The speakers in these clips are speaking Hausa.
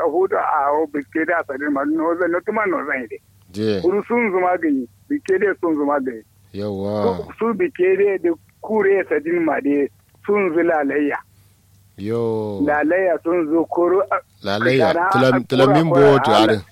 hudu a o biske da sadin ma no zan no tuma no zan ide je kuru sun zuma gani bike da sun zuma gani yawa su bike da da kure sadin ma de sun zu lalayya yo lalayya sun zo koro lalayya Kana tulam a- tulamin kura- bo to kura- are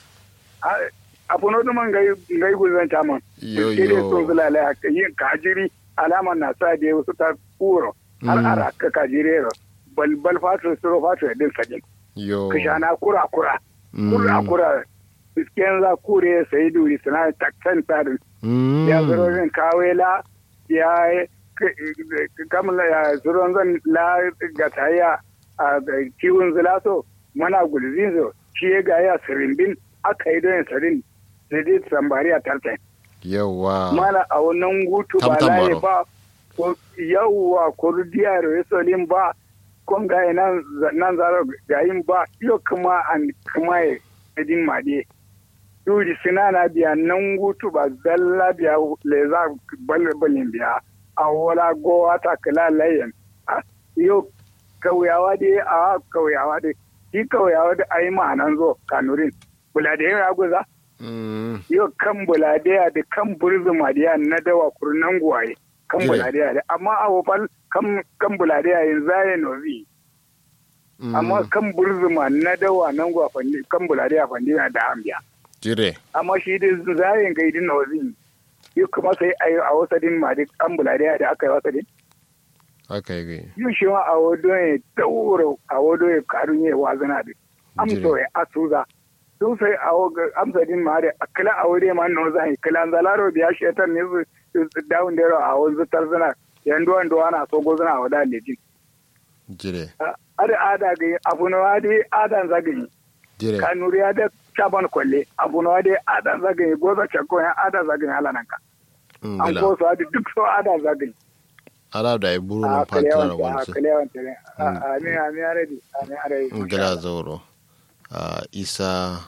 abu no tuma ngai ngai guzan taman yo bike da sun zu yo lalayya yin kajiri alaman na sa da wasu ta kuro har Mm. ara ka kajire ro bal bal fatu suro fatu din sadin yo kishana kura kura Mm. kura kura bisken za kure sai duri suna takkan tsarin Mm. ya zuro zan kawela ya kamla ya zuro zan la gataya a kiwon zulaso mana gulzin zo shi ya ga ya sirimbin aka yi don sarin da dai sambari a tartan yawa mana a wannan gutu ba Tamtam layi baro. ba ko yawwa ko diya resolin ba kon ga nan nan zaro gayin ba yo kuma an kuma ya edin made yuri sinana biya nan gutu ba zalla biya le za balbalin biya a wala gowa ta kala layin Ah, yo kauyawa dai a kauyawa dai shi kauyawa da ai ma'anan zo kanurin kula da yin raguza Mm. yau kan buladeya da kan burzuma da na dawa kurnan guwaye kan Jire. buladeya da amma a wofal kan kan buladeya yin zaye nozi Mm. amma kan burzuma na dawa nan guwa fandi kan buladeya fandi na da ambiya jire amma shi da zayen gaidin nozi yau kuma sai a yi a wasadin ma da kan buladeya da aka yi wasadin haka yi yau shi ma a wado ya daura a wado ya karun ya wazana da amso ya asuza sun sai a amsa din ma da kila a wuri ma no zai kila zalaro biya shetar ne su dawun da a wanzu tarzana yan duwan duwa na so gozuna a wada lejin jire ada ada ga abu na wadi adan zagayi jire kanuri ya da chaban kwalle abu na wadi adan zagayi goza chakko ya adan zagayi halanan ka an ngala ko su adi duk so adan zagayi ala da ya buru a na kalewan fantana a wansu kalewan tare amin amin aredi amin aredi ngala zauro a isa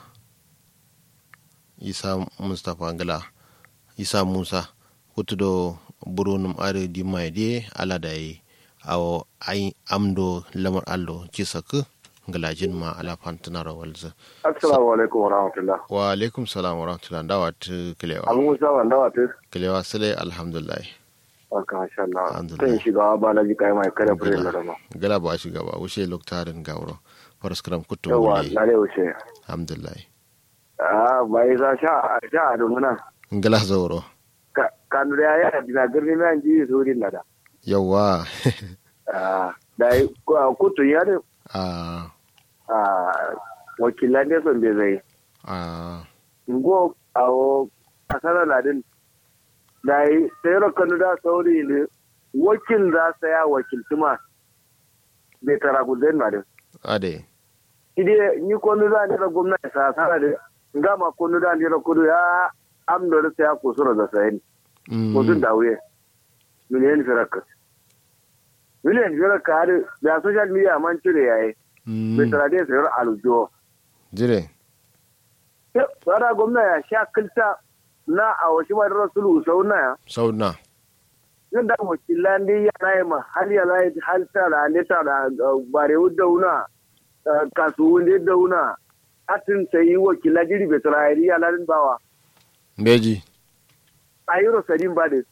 isa mustapha ngala isa musa kutudo buru num are di mai de ala da yi awo ai amdo lamar allo cisak ngala jin ma ala fantana rawalza assalamu alaikum wa rahmatullah wa alaikum salam wa rahmatullah dawa ta kilewa abu musa wanda wata kilewa sale alhamdulillah aka masha Allah Alhamdulillah. kan shiga ba na ji kai mai kada fure da rama gala ba shi gaba wuce loktarin gawro faraskram kutto yawa wuli na ne wuce alhamdulillah a bai za sha sha a dumuna ngala zauro ka kanu da ya dina girni mai an ji su din da yawa Ah, da yi kutu ya da a ah, wakilan ne son bai zai a ngo a o kasar ladin da yi sayar kanu da sauri ne wakil za sa ya wakilci ma bai tara gudun ma din ade ide ni konu da ne da gwamnati sa sana da ngama konu da ne da kudu ya amdo da ya kusura da sayin Mm, mutum da wuye miliyan firaka miliyan firaka har da social media man cire yayi mm, bai tara da sayar aljo jire tsara gwamnati ya sha kilta na a wasu ma da rasulu sau na ya sauna yin da wakilan da ya na yi ma hal ya lai hal ta da ne ta da bare da una kasuwan da una atin sai wakilan jiri bai tara ya lalin bawa beji a yiro sadin ba de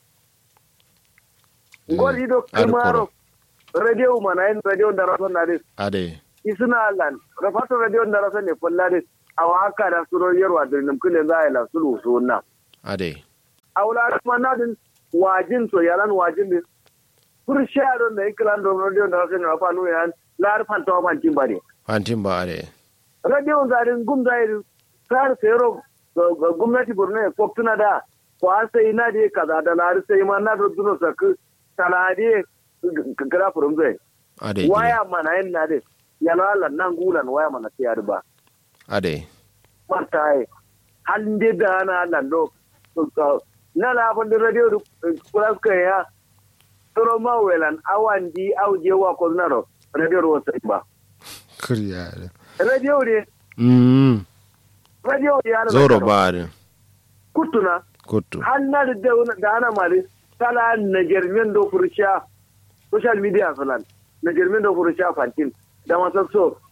ngol ido ar kamaro koro radio mana en radio da rason na de ade isuna lan rafato radio da rason ne fulla de awa haka da suro yarwa da nim kule za ya la sulu so na ade awla kuma na din wajin to yaran wajin din kur sharo ne iklan do radio da rason na fa nu yan lar fan to fan tin ba de fantin ba ade radio da din gum da yi sar sero gwamnati borno ya koktuna da ko sai na de kaza da lar sai ma na do duno saku talade gara furum zai ade jire waya mana yin na de yana lan nan gulan waya mana ta yar ba ade marta ai halin de da na lan do na la fa de radio kula ka ya toro ma welan awan di auje wa ko na ro radio ro sai ba kuriya radio de mm radio de ya zoro ba ade kutuna kuttu hanna da da ana mali sala na jermin do fursha social media falan na jermin do fursha fantin da masu so